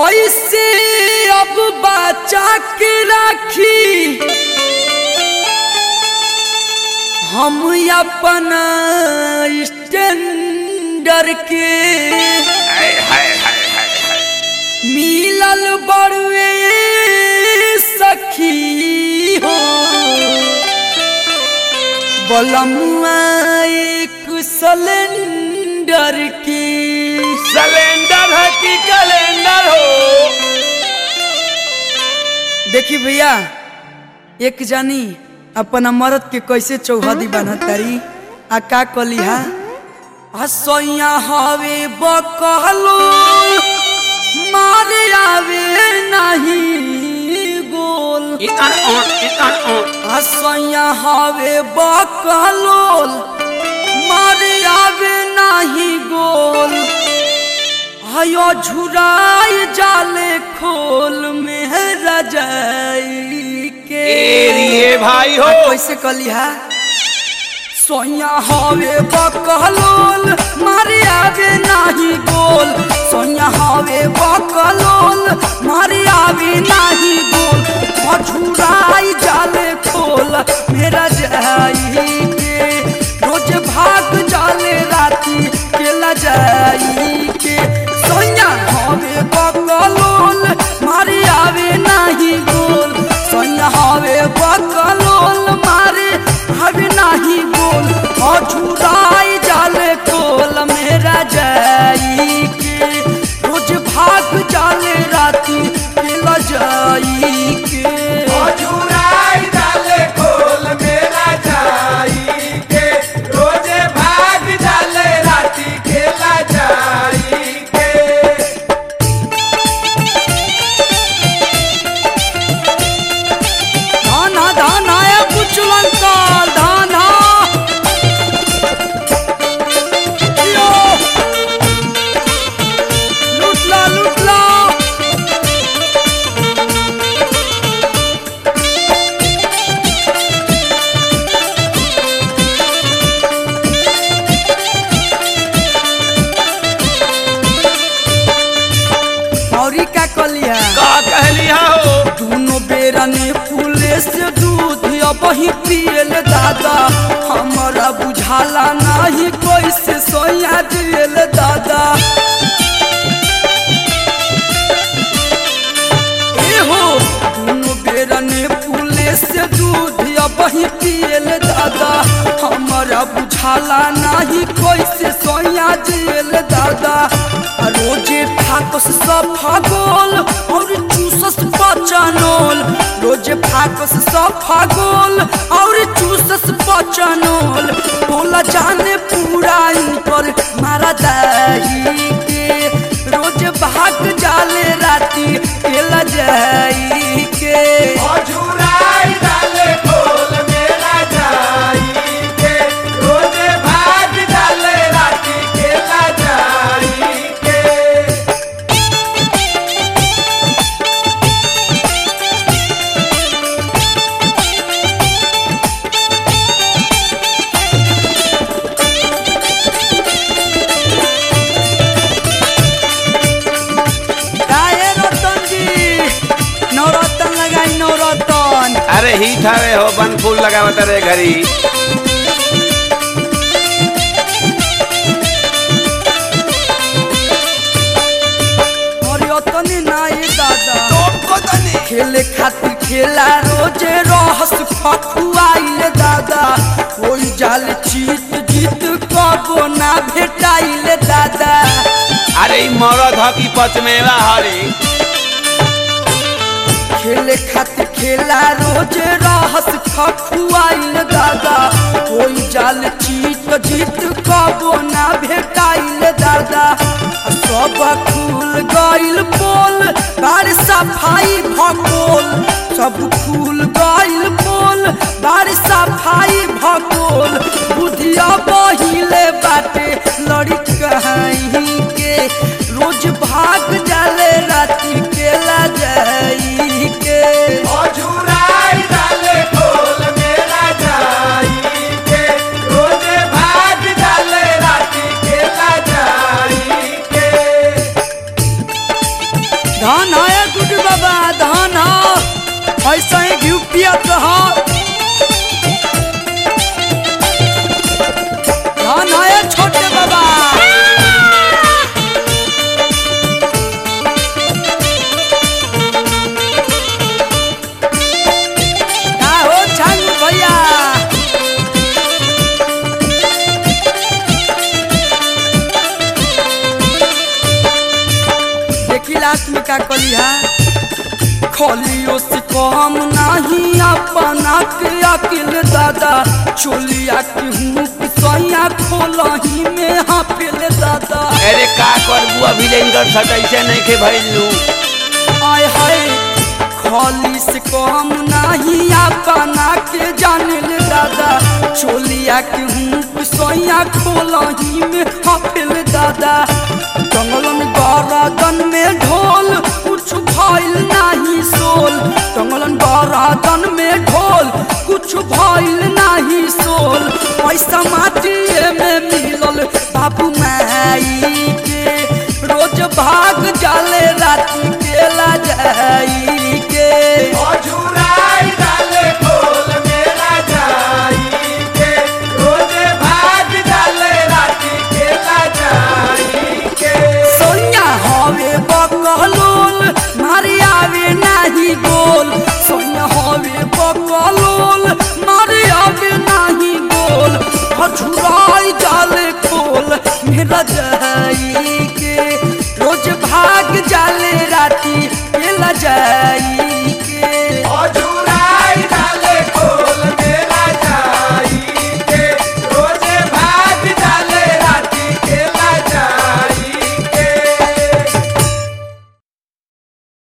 कैसे अब बचा के राखी हम अपना स्टैंडर के हाय हाय हाय हाय हाय मिलल बड़ुए सखी हो बलमुआ एक सिलेंडर की सिलेंडर है कि कैलेंडर हो देखी भैया एक जानी अपना मरद के कैसे चौहदी बनत तारी आ का कलिहा हसैया हवे बकलो मारे आवे नहीं गोल इतन ऑन इतन ऑन हसैया हवे बकलोल मारे आवे नहीं गोल हयो झुराई जाले खोल में रजाई के एरिए भाई हो आ कैसे कलिहा सोया हवे बकलोल मारे आवे नाही गोल सोया हवे बकलोल मारे आवे नाही गोल मझुराई जाले खोल मेरा जाई के रोज भाग जाले राती केला जाई के सोया हवे बकलोल मारे आवे नाही गोल सोया हवे बकलोल मारे हवे नाही गोल अझुराई जाले कोल मेरा जाई के रोज भाग जाले राती केला जाई के अजुराई डाले खोल मेरा जाई के रोजे भाग डाले राती खेला जाई के धाना धाना ए बुचलन काल धाना यो लुटला लुटला औरी का कलिया का कहलिया हो दोनों बेरा ने फूले से दूध अब ही पियल दादा हमारा बुझाला नहीं कैसे सोया दियल दादा ए हो दोनों बेरा ने फूले से दूध अब ही पियल दादा हमारा बुझाला नहीं कैसे सोया दियल दादा आ रोजे फाकस सब फागोल और चूसस बचनोल रोजे फाकस सब फागोल और चूसस बचनोल बोला जाने पूरा इन पर मारा दाई के रोज भाग जाले राती केला जाई के अजुराई डाले खोल मेरा जाई के रोजे भाग डाले राती खेला जाई के काहे रतन जी नवरतन लगाई नवरतन अरे ही ठावे हो बन फूल लगावत रे घरी और यतने नाई दादा तो तनी खेले खातिर खेला रोजे रहस फकुआइले दादा कोई जाल जीत जीत कबो ना भेटाइले दादा अरे ई मरद ह की पचमेवा हरी खेले खातिर खेला रोजे रहस फकुआइले दादा कोई जाल जीत जीत कबो ना भेटाइले दादा आ सब खुल गइल बोल बार सफाई भगोल सब खुल गइल बोल बार सफाई भगोल बुधिया बहिले बाटे लड़ी कहीं के रोज भाग जाले राती केला जाई के अजुराई डाले खोल मेरा जाई के रोजे भाग डाले राती खेला जाई के ऐसा ही घी पियत रहा धान आए छोटे बाबा का हो छंग भैया देखी लास्ट में का कली है खोलियो से कम नहीं अपना के अकिल दादा चोलिया के हूँ सैया खोलही में हाफिल दादा अरे का कर बुआ विलेंदर सट ऐसे नहीं के भइलू आय हाय खोली से कम नहीं अपना के जानिल दादा चोलिया के हूँ सैया खोलही में हाफिल दादा जंगलन गरादन में ढोल कुछ भइल नहीं सोल जंगलन गरादन में ढोल कुछ भइल नहीं सोल पैसा माटिए में मिलल बाबू माई के रोज भाग जाले राती केला जाई के अझुराई डाले खोल मेरा जाई के रोजे भाग डाले राती केला जाई के सोनिया हवे बकलोल मारी आवे नाही गोल सोनिया हवे बकलोल मारी आवे नाही गोल हछुराई जाले खोल मेरा जाई